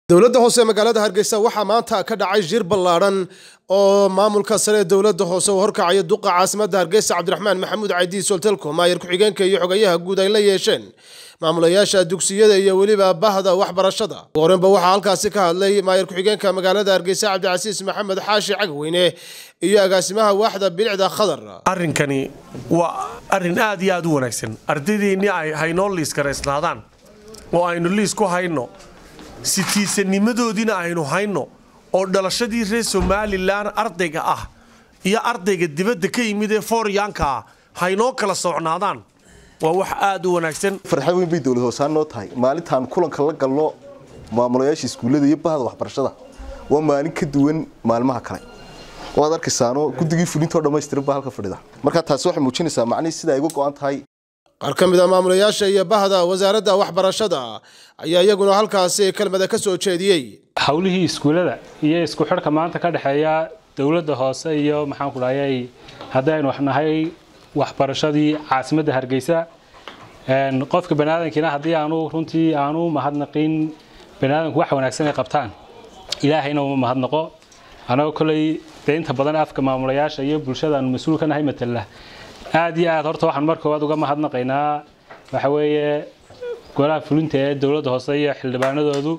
dowladda hoose magaalada hargeysa waxaa maanta ka dhacay shir ballaadhan oo maamulka sare ee dowladda hoose uu horkacaya duqa caasimadda hargeysa cabdiraxmaan maxamuud caydiin soltelko maayar ku-xigeenka iyo xogayaha guud ay la yeesheen maamulayaasha dugsiyada iyo weliba bahda waxbarashada horenba waxaa halkaasi ka hadlay maayar ku-xigeenka magaalada hargeysa cabdicasiis maxamed xaashi cagweyne iyo agaasimaha waaxda bilicda khadar arrinkani waa arrin aad iyo aad u wanaagsan ardaydeennii ay haynoo liis garaysnaadaan oo aynu liis ku hayno sitiisanimadoodiina aynu hayno oo dhalashadii reer somalilan ardayga ah iyo ardayga dibadda ka yimid ee fooryaanka ah haynoo kala socnaadaan waa wax aad u wanaagsan farxad weyn bay dowlad hoosaan noo tahay maalintaan kulanka la galno maamulayaasha iskuullada iyo bahda waxbarashada waa maalin ka duwan maalmaha kale waad arkaysaano guddigii fulintoo dhammaystiran baa halka fadhida markaa taasi waxay muujinaysaa macnihii sida ay uga go-an tahay qaar ka mid a maamulayaasha iyo bahda wasaaradda waxbarashada ayaa iyaguna halkaasi kelmada ka soo jeediyey howlihii iskuullada iyo isku xidhka maanta ka dhexeeya dowladda hoose iyo maxaan ku dhahayay haddaynu wax nahay waxbarashadii caasimadda hargeysa qofka baniaadankiina haddii aanu runtii aanu mahadnaqin baniaadanku wax wanaagsan ay qabtaan ilaahayna uma mahadnaqo anagoo koley dee inta badan afka maamulayaasha iyo bulshada aanu mas-uul ka nahay matala aad iyo aad horta waxaan mar koowaad uga mahadnaqaynaa waxa weeye golaha fulinta ee dowladda hoose iyo xildhibaanadoodu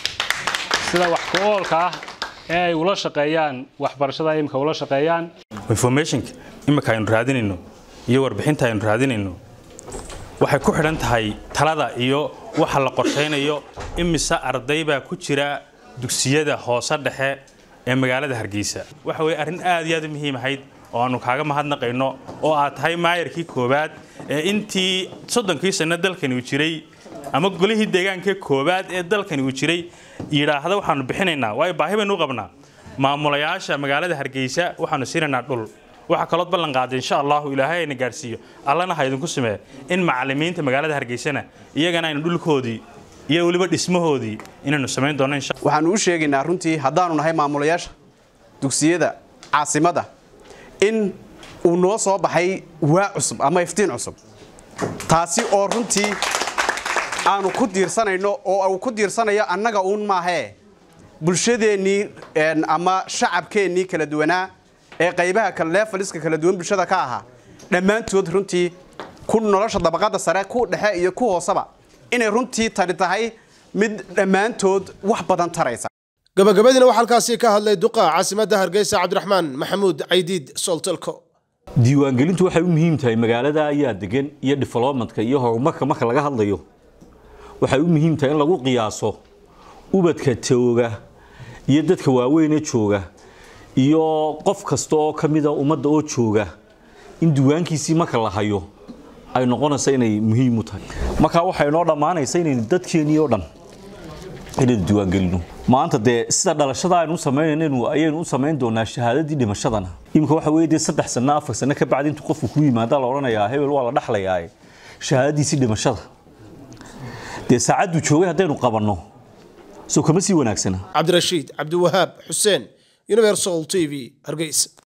sida wax ku oolka ah ee ay ula shaqeeyaan waxbarashada imika ula shaqeeyaan informationka imika aynu raadinayno iyo warbixinta aynu raadinayno waxay ku xidhan tahay talada iyo waxa la qorshaynayo imise arday baa ku jira dugsiyada hoose dhexe ee magaalada hargeysa waxa weye arrin aad iyo aad u muhiim ahayd oo aanu kaaga mahadnaqayno oo aad tahay maayarkii koowaad ee intii soddonkii sanno dalkani uu jiray ama golihii deegaanka koowaad ee dalkani uu jiray yidhaahda waxaanu bixinaynaa waayo baahi baynu u qabnaa maamulayaasha magaalada hargeysa waxaanu siinaynaa dhul waxaa kalood ballan qaaday insha allahu ilaahay ayna gaadhsiiyo allana ha idinku sameeya in macallimiinta magaalada hargeysana iyagana aynu dhulkoodii iyo weliba dhismahoodii inaynu samayn doonno insha waxaanu u sheegaynaa runtii haddaanu nahay maamulayaasha dugsiyada caasimadda in uu noo soo baxay waa cusub ama iftiin cusub taasi oo runtii aanu ku diirsanayno oo uu ku diirsanayo annaga uun maahee bulshadeennii ama shacabkeennii kala duwanaa ee qaybaha leefaliska kala duwan bulshada ka ahaa dhammaantood runtii ku nolosha dabaqadda sare ku dhexe iyo ku hooseba inay runtii tani tahay mid dhammaantood wax badan taraysa gabagabadiina waxaa halkaasi ka hadlay duqa caasimadda hargeysa cabdiraxmaan maxamuud caydiid soltelko diiwaangelintu waxay u muhiim tahay magaalada ayaa degan iyo developmentka iyo horumarka marka laga hadlayo waxay u muhiim tahay in lagu qiyaaso ubadka jooga iyo dadka waaweynee jooga iyo qof kasta oo ka mida ummadda oo jooga in diiwaankiisii marka la hayo ay noqonaysa inay muhiim u tahay markaa waxay noo dhammaanaysa inaynu dadkeennii oo dhan inaynu diiwaangelino maanta dee sida dhalashada aynu u samaynaynu ayaynu u samayn doonaa shahaadadii dhimashadana iminka waxa weeye dee saddex sanno afar sanno ka bacdi intuu qofku ku yimaada la odhanayaa hebel waa la dhexlayaa shahaadadiisii dhimashada dee saacadduu joogay haddaynu qabanno soo kama sii wanaagsana cabdirashiid cabdiwahaab xuseen universal t v hargeysa